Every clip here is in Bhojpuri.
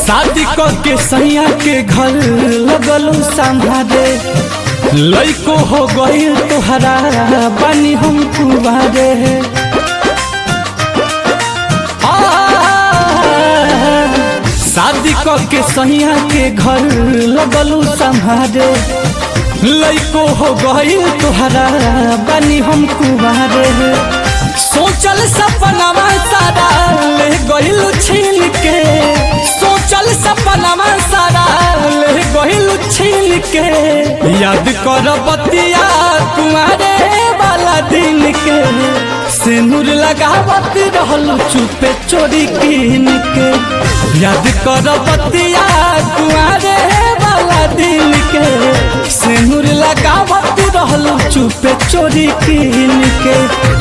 शादी के सैया के घर लगलू संभारे लइको हो गई तोहरा बनी हम कुबारे आ, शादी के सैया के घर लगलू संभारे लइको हो गई तोहरा बनी हम कुबारे सोचल सपनावा सारा ले गइल छीन के सोचल सपनावा सारा ले गइल छीन के याद कर बतिया तुम्हारे वाला दिन के सिंदूर लगावत रहल चुपे चोरी कीन के याद कर बतिया तुम्हारे वाला दिन के सिंदूर लगावत रहल चुपे चोरी कीन के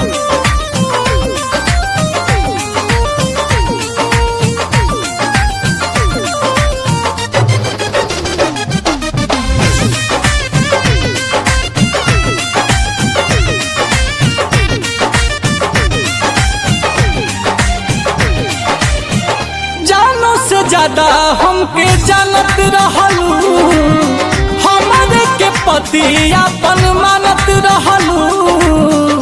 जानो से ज्यादा हमके जानत रहलू हमारे के पति अपन मानत रहलू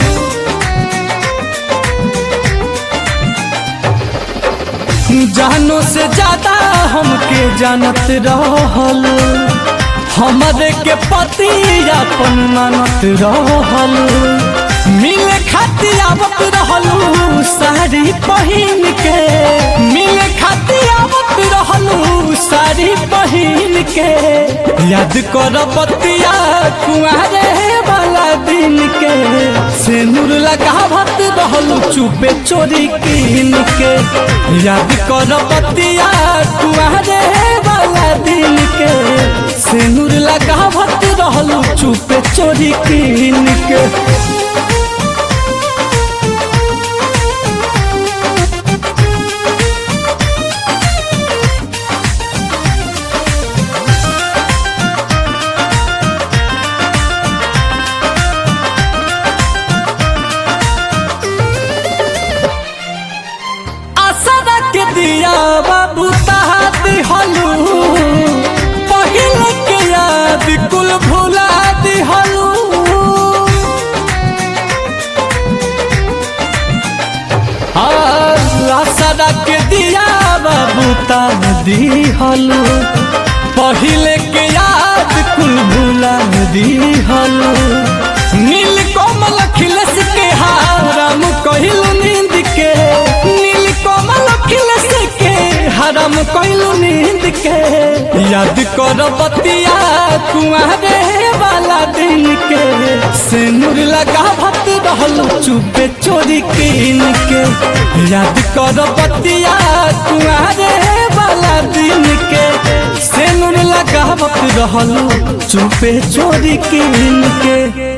जानो से ज्यादा हमके जानत रहलू हमारे के पति अपन मानत रहलू मिले खातिर आवत रहलू साड़ी पहिन के मिले खातिर आवत रहलू साड़ी पहिन के याद कर बतिया कुआरे वाला दिन के सिंदूर लगावत रहलू चुपे चोरी कीन के याद कर बतिया कुआरे वाला दिन के सिंदूर लगावत रहलू चुपे चोरी कीन के आसरा के दिया बाबू तहाती हलू पहिल के याद कुल भुला दिहलू आसरा के दिया बाबू ता दिहलू पहिले के याद कुल भुला दिहलू नील कोमल खिलस के हारम कहिलू नींद के नील कोमल खिलस के हरम कहिलू नींद के याद कर बतिया कुआरे वाला दिन के सिंदूर लगावत रहलू चुपे चोरी कीन के याद कर बतिया कुआरे वाला दिन के सिंदूर लगावत रहलू चुपे चोरी कीन के